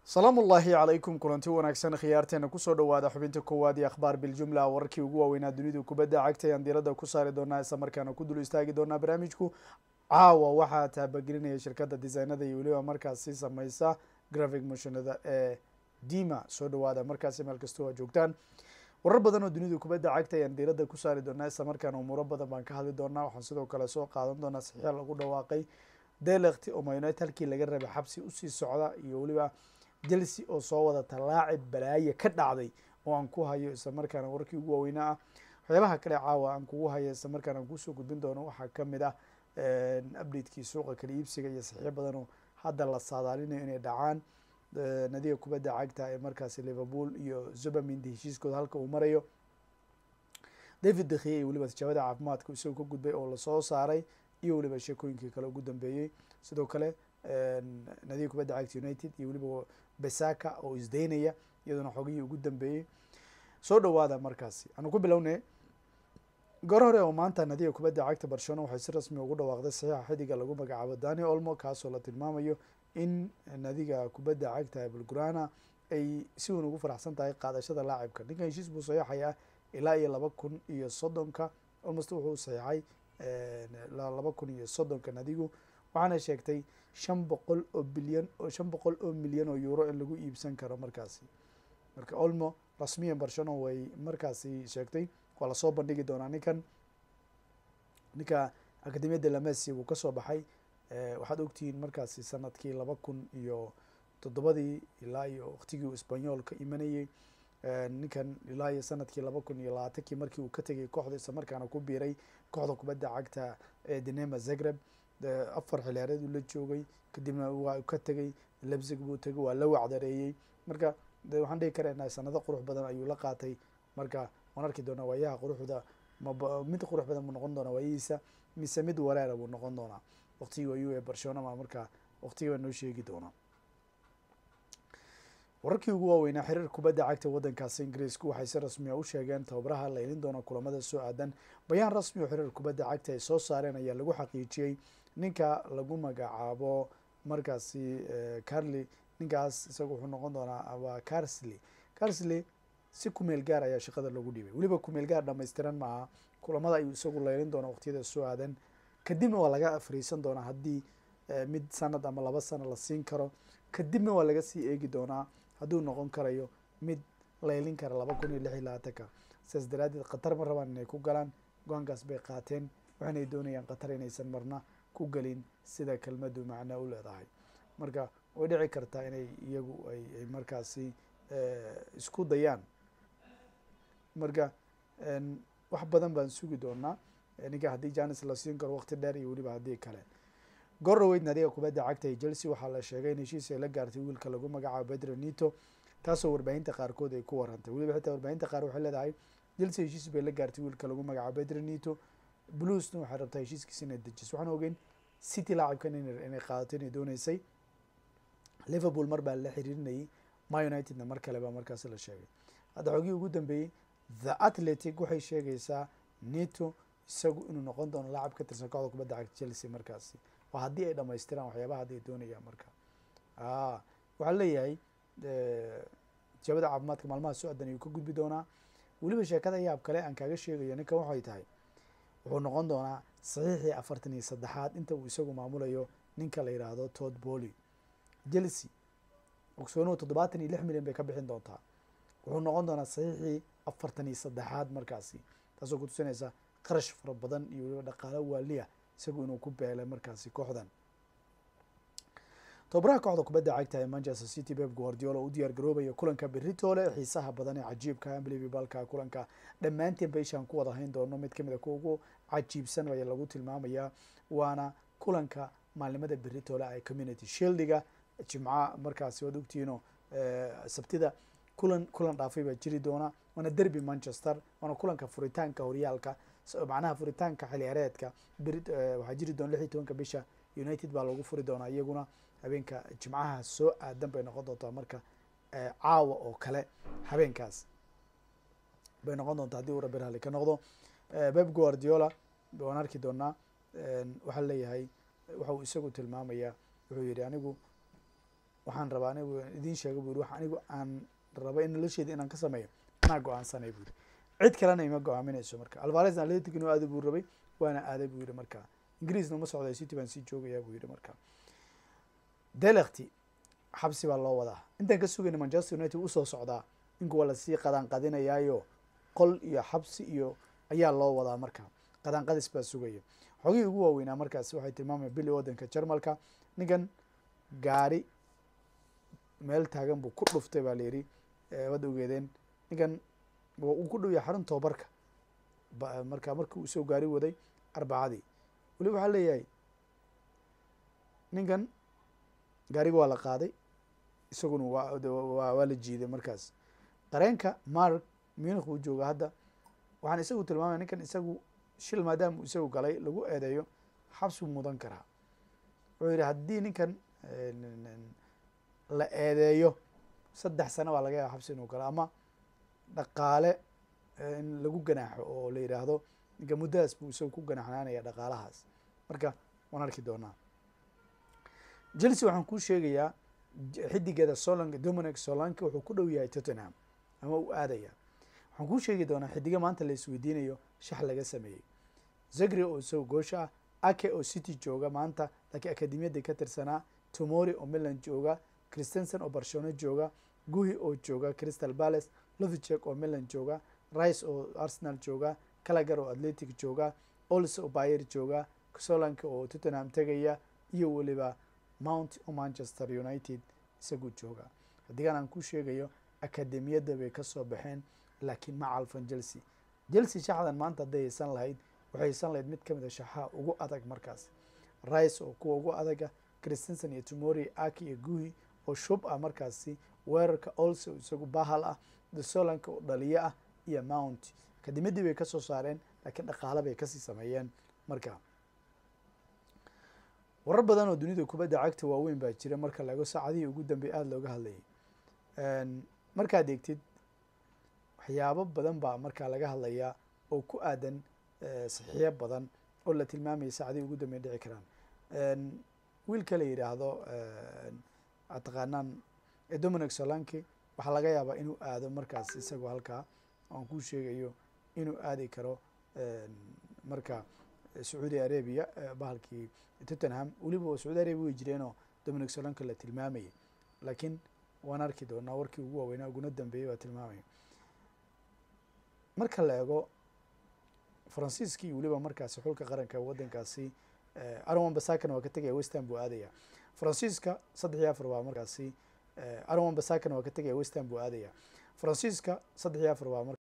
salaamu ullaahi calaykum kulanti wanaagsan khiyaarteena kusoo dhawaada xubinta koowaad iyo akhbaar biljumla wararkii ugu waaweynaa dunidu kubadda cagta ayaan diiradda ku saari doonaa isla markaana ku dul istaagi doonaa barnaamijku caawa waxaa taabagelinaya shirkadda designada iyo weliba markaasi sameysa grafic motionada ee dima soo dhawaada markaasi meel kastoo aa joogtaan warar badan oo dunidu kubadda cagta ayaan diiradda ku saari doonaa isla markaana umuuro badan baan ka hadli doonaa waxaan sidoo kale soo qaadan doonaa saxiix lagu dhawaaqay delekti oo mayunited halkii laga rabay xabsi usii socda iyo weliba chelsea oo soo wadata laacib balaaye ka dhacday oo aan ku hayo isla markaana wararkii ugu waaweynaa ah waxyaabaha kale caawa aan kugu hayo isla markaana aan kusoo gudbin doono waxaa kamid ah updatekii suuqa kala iibsiga iyo saxiix badan oo hadda la saadaalinayo inay dhacaan nadiga kubadda cagta ee markaasi liverpool iyo zubamindi heshiiskooda halka uu marayo david dekhiye iyo weliba tijaabada caafimaadka isagoo ka gudbay oo lasoo saaray iyo weliba sheekooyinkii kale ugu dambeeyey sidoo kale nadiga kubadda cagta united iyo weliba besaka oo isdaynaya iyaduna xogihii ugu dambeeyey soo dhawaada markaasi aanu ku bilownay goor hore oo maanta nadiga kubadda cagta barcelona waxay si rasmi ugu dhawaaqday saxiixa xidiga lagu magacaabo dani olmo kaasoo la tilmaamayo in nadiga kubadda cagta bulgurana ay si weyn ugu faraxsan tahay qaadashada laacibka ninkan heshiis buu saxiixaya ilaa iyo laba kun iyo soddonka almost wuxuu saxiixay laba kun iyo soddonka nadigu waxaana sheegtay shan boqol oo bilyan shan boqol oo milyan oo euro in lagu iibsan karo markaasi marka olmo rasmiyan barcelona way markaasi sheegtay waa lasoo bandhigi doonaa ninkan ninka academiyadda lamesi wuu kasoo baxay waxaad ogtihiin markaasi sanadkii laba kun iyo toddobadii ilaa iyo waktigii uu sbanyol ka imanayey ninkan ilaa iyo sanadkii laba kun iyo labaatankii markii uu ka tegay kooxda isla markaana ku biiray kooxda kubadda cagta ee dinema zagreb afar xiliyaareed uu la joogay kadibna waa ka tegay lebzig buu tegay waa la wacdareeyey marka de waxaan dhigi karaynaa sanado qurux badan ayuu la qaatay marka waan arki doonaa waayaha quruxda mab mid qurux badan buu noqon doonaa waayihiisa mise mid wareera buu noqon doonaa waqtigii wayu ee barcelona ma marka waqtigii baa noo sheegi doonaa wararkii ugu waaweynaa xiriir kubadda cagta waddankaasi ingiriisku waxay si rasmiya u sheegeen tababaraha la ilin doona kulamada soo aadan bayaan rasmi oo xiriir kubadda cagta ay soo saareen ayaa lagu xaqiijiyey ninka lagu magacaabo markaasi carly ninkaas isaga wuxuu noqon doonaa waa carsley carsley si kumeel gaar ayaa shaqada lagu dhibay weliba kumeel gaar dhamaystiran maaha kulamada ayuu isagu laylin doonaa waqtiyada soo aadan kadibna waa laga fariisan doonaa haddii mid sanad ama laba sano la siin karo kadibna waa laga sii eegi doonaa hadduu noqon karayo mid laylin kara laba kun iyo lix iyo labaatanka sidaas daraadeed qatar ma rabaan inay ku galaan go-aankaas bay qaateen waxaanay doonayaan qatar inaysan marna ku gelin sida kelmadu macnaa u leedahay marka way dhici kartaa inay iyagu ay ay markaasi isku dayaan marka wax badan baan sugi doonaa ninka haddii janis la siin karo waqti dheer iyo weliba haddii kale gorroweyd nadiga kubadda cagta ee chelsea waxaa la sheegay in heshiis ay la gaartay wiilka lagu magacaabo pedro nito taasoo warbaahinta qaarkood ay ku warantay weliba xitaa warbaahinta qaar waxay leedahay chelsea heshiis bay la gaartay wiilka lagu magacaabo pedro nito bluesna waxay rabtaa heshiiskiisa inay dejiso waxaan ogeyn city laacibkan inay qaadato inay dooneysay liverpool mar baa la xiriirinayay ma unitedna mar kale baa markaasi la sheegay hadda xogii ugu dambeeyey the athletic waxay sheegaysaa nito isagu inuu noqon doono laacab ka tirsan kooxda kubadda cagta chelsea markaasi waa haddii ay dhamaystiraan waxyaabaha haddi ay doonayaan marka waxaa leeyahay tijaabada caafimaadka maalmaha soo adan ayuu ka gudbi doonaa weliba sheekada yaab kale aan kaaga sheegayo ninkan waxay tahay wuxuu noqon doonaa saxiixii afartan iyo saddexaad inta uu isagu maamulayo ninka la yidhaahdo tod boly chelsea ogsoonuhu toddobaatan iyo lix milyan bay ka bixin doontaa wuxuu noqon doonaa saxiixii afartan iyo saddexaad markaasi taasoo kutusinaysa qarash fara badan iyo weliba dhaqaalo waaliya isagu inuu ku beelay markaasi kooxdan tobabaraha kooxda kubadda cagta ee manchester city beb guardiola u diyaar garoobaya kulanka beritoole xiisaha badan ee cajiibka unbelievableka kulanka dhammaanteen baishaan ku wada hayn doono mid kamid a kuwa ugu cajiibsan ayaa lagu tilmaamayaa waana kulanka maalimada beritoole ee community shieldiga jimca markaasi waad ogtihiino sabtida kulan kulan dhaafay baa jiri doona waana derby manchester waana kulanka furitaanka horyaalka macnaha furitaanka xiliyaareedka beri waxaa jiri doona lix iyo tobanka bisha united baa lagu furi doonaa iyaguna habeenka jimcaha soo aadan bay noqon doontaa marka caawa oo kale habeenkaas bay noqon doontaa haddii uu rabbi raalli ka noqdo beb guardiola waan arki doonaa waxaa leeyahay waxa uu isagu tilmaamayaa wuxuu yihi anigu waxaan rabaa anigu idiin sheega bu yiri wax anigu aan raba in nolosheeda inaan ka sameeyo anaa go-aansanay bu yiri cid kalena ima go-aaminayso marka alvarez atletic inuu aada buu rabay waana aaday buu yihi marka ingiriisna uma socday city baan sii joogayaa buu yihi marka delekti xabsi baa loo wadaa intaan ka sugayna manchester united usoo socdaa ninku waa lasii qadaan qadinayaayo qol iyo xabsi iyo ayaa loo wadaa marka qadaan qadis baa sugaya xogihii ugu waaweynaa markaasi waxay tilmaamaya bili waddanka jarmalka ninkan gaari meel taagan buu ku dhuftay baa layidhi waad ogeedeen ninkan uu ku dhow yahay xarun toobarka marka markii uu soo gaari waday arbacadii weli waxaa leeyahay ninkan gaariga waa la qaaday isaguna waa waa la jiiday markaas qareenka mark munich uu jooga hadda waxaan isagu tilmaamaya ninkan isagu shil maadaama isagu galay lagu eedeeyo xabsuu mudan karaa wuxuu yidhi haddii ninkan la eedeeyo saddex sano baa laga yaaba xabsi inuu galo ama dhaqaale in lagu ganaaxo oo la yidhaahdo ninka muddadaas buu isagu ku ganaxnaanaya dhaqaalahaas marka waan arki doonaa chelsea waxaan kuu sheegayaa xidigeeda solank dominic solanke wuxuu ku dhow yahay tottenham ama uu aadaya waxaan kuu sheegi doonaa xidiga maanta la isweydiinayo shax laga sameeyey zagri oo isago goosha ah ake oo city jooga maanta laakiin akademiyadda ka tirsanaa tomori oo milan jooga christensen oo barcelona jooga guhi oo jooga crystal palace lovicek oo milan jooga rice oo arsenal jooga calagar oo atletic jooga ols oo bayer jooga solanka oo tottenham tegaya iyo weliba mount oo manchester united isagu jooga hadigan aan ku sheegayo akademiyadda bay kasoo baxeen laakiin ma calfan chelsea chelsea shaxdan maanta hadday haysan lahayd waxay haysan lahayd mid kamid a shaxaha ugu adag markaas rice oo kuwa ugu adaga christensen iyo tomori aki iyo guhi oo shub ah markaasi weerarka olso isagu bahal ah desolanka oo dhaliyo ah iyo mount akademiyaddii bay kasoo saareen laakiin dhaqaale bay kasii sameeyeen marka warar badan oo dunida kubadda cagta waaweyn baa jira marka laego saacadihii ugu dambey aada looga hadlayay markaad eegtid waxyaabo badan baa markaa laga hadlayaa oo ku aadan saxiixyo badan oo la tilmaamaya saacadihii ugu dambey dhici karaan wiilka la yidhaahdo ad taqaanaan dominic solanki waxaa laga yaabaa inuu aado markaas isagoo halkaa aan kuu sheegayo inuu aadi karo marka sacuudi arabia bahalkii tottenham weliba sacuudi arabia way jireenoo dominic solanka la tilmaamayay laakiin waan arki doonaa warkii ugu waaweynaa uguna dambeeyay baa tilmaamaya marka la eego faransiiskii weliba markaasi xulka qaranka waddankaasi aron basakana waa ka tegaya westham buu aadaya faransiiska saddex iyo afar baa markaasi aron basakana waa ka tegaya westham buu aadaya faransiiska saddex iyo afar baa